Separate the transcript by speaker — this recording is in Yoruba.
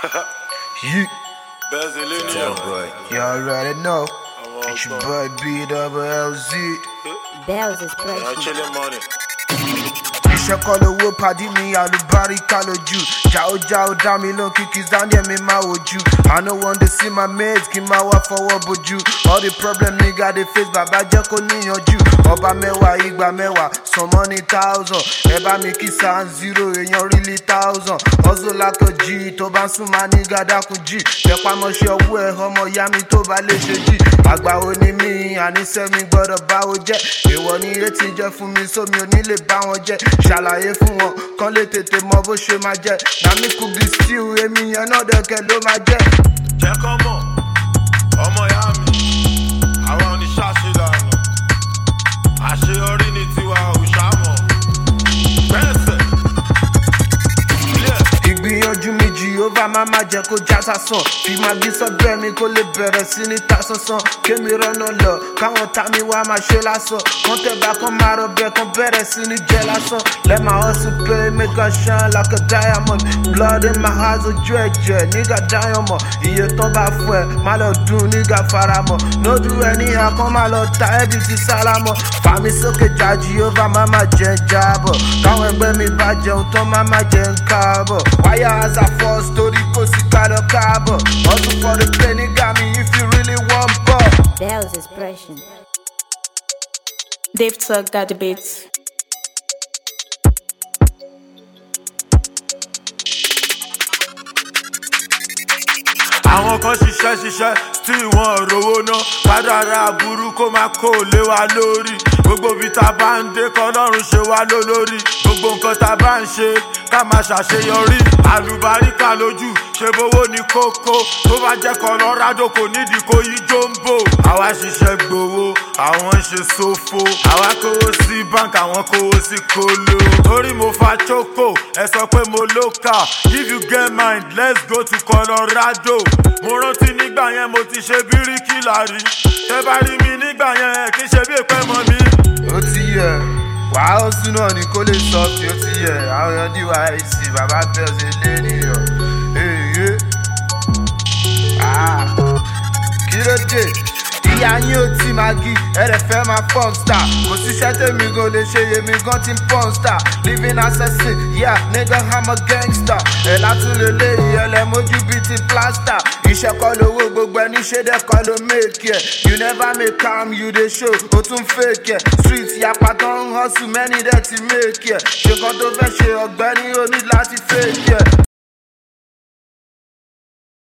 Speaker 1: You,
Speaker 2: Bẹ́ẹ̀sì lé ní
Speaker 1: yeah,
Speaker 2: ọ̀rọ̀.
Speaker 1: boy. You already know.
Speaker 2: Àwọn
Speaker 1: It's your
Speaker 2: ọgbọ́n.
Speaker 1: boy B double L Z.
Speaker 3: Bells is
Speaker 2: Ẹ̀yà
Speaker 3: precious.
Speaker 2: chilling money.
Speaker 1: Iṣẹ́ kọ́ lówó padì mi àlùbáríkà lójú. Jàó jàó dá mi lóhùn kìkì Zaniel mi máa wojú. I no wan dey see my mates kí n máa wá fọwọ́ bojú. All the problem nigga dey face bàbá jẹ́ kó níyanjú. Ọba mẹ́wàá igba mẹ́wàá some money thousand. Ẹ bá mi kí san zero èèyàn really thousand. Hustle lákọ̀jì tó bá ń sún máa ní gàdákùn jì. Tẹpamọ́ṣẹ́ ọwọ́ ẹ̀ ọmọ ìyá mi tó bá lè ṣe jì. Àgbà wo ni mí àníṣe mi gbọ́dọ̀ báwo jẹ́. Èèwọ̀ ni etí jẹ́ fún mi sómi ò ní lè bá wọn jẹ́. Ṣàlàyé fún wọn kán lè tètè mọ bó ṣe máa jẹ́. Nàmí kù bí stew èmi yẹn náà dẹ̀kẹ̀ ló máa jẹ́.
Speaker 2: Jẹ́ kọ́ mọ̀, ọmọ ìyá mi, àwa oníṣàṣe lànà. Àṣeyọrí ni tiwa òṣàmọ̀. Bẹ́ẹ̀sẹ̀. Ilé ẹ̀.
Speaker 1: ìgbìyànjú mi jehova má má jẹ́ kó já sásán fi máa bí sọ́bẹ̀ mi kó lè bẹ̀rẹ̀ sí ní ta sánsán kémi rọ́nà lọ káwọn tá mi wá máa ṣe lásán kán tẹ̀bà kán máa rọbẹ̀ kán bẹ̀rẹ̀ sí ní jẹ́ lásán let my hustle pay make I shine like a diamond blood in my eyes ojú ẹ̀jẹ̀ nígà diamond iye tán bá fún ẹ má lọ dùn nígà faramọ̀ no do anyhow kán má lọ ta ẹbí ti sálámọ̀ fàmí sókè já jehova má má jẹ́ ń jábọ̀ káwọn ẹgbẹ́ mi bá jẹun tán má má jẹ́ ń káàbọ̀ wáyà as a first story kò sí gbàdọ̀ káàbọ̀ hustle for the play nígà mi if you really wan bọ̀.
Speaker 3: Bells is precious.
Speaker 4: Dave Talk that debate.
Speaker 2: àwọn kan ṣiṣẹ́ ṣiṣẹ́ still wọn ò rówó ná kádàrá aburú kó máa kó lé wa lórí gbogbo ibi tá a bá ń dé kọlọ́run ṣe wá lólórí gbogbo nǹkan tá a bá ń ṣe ká máa ṣàṣeyọrí àlùbáríkà lójú ṣe bówó ní kókó tó bá jẹ́ kọlọ́rádò kò nídìí kó yí jombo àwa ṣiṣẹ́ gbowó àwọn ń ṣe sófo àwa kówó sí bank àwọn kówó sí kóló torí mo fa choco ẹ sọ pé mo lókà if you get mind let's go to colorado mo rántí nígbà yẹn mo ti ṣe bíríkìlà rí tẹ bá rí mi nígbà yẹn ẹ kì í ṣe bí èpè mọ mi.
Speaker 1: ó ti yẹ wàá ó sún náà ní kó lè sọ tí ó ti yẹ àwọn èèyàn dìwà àìsí bàbá bẹ́ẹ̀ ṣe lé nìyàn èyí kí ló dé ìyá yín ò tí máa gi ẹ̀rẹ̀ fẹ́ máa pọ́n star kò síṣẹ́ tèmi gan lè ṣe yèmí gan ti ń pọ́n star living assassin yeah nigga i'm a gangster ẹ̀ látún lè lé ìyẹlẹ mójú bíi ti plaster iṣẹ́ kọ́ lówó gbogbo ẹni ṣé dẹ́ kọ́ ló make ẹ̀ you never make am you dey show o tún fake ẹ̀ street yapa tó ń hustle many dẹ̀ ti make ẹ̀ ṣe kan tó fẹ́ ṣe ọ̀gbẹ́ni o ní láti fake ẹ̀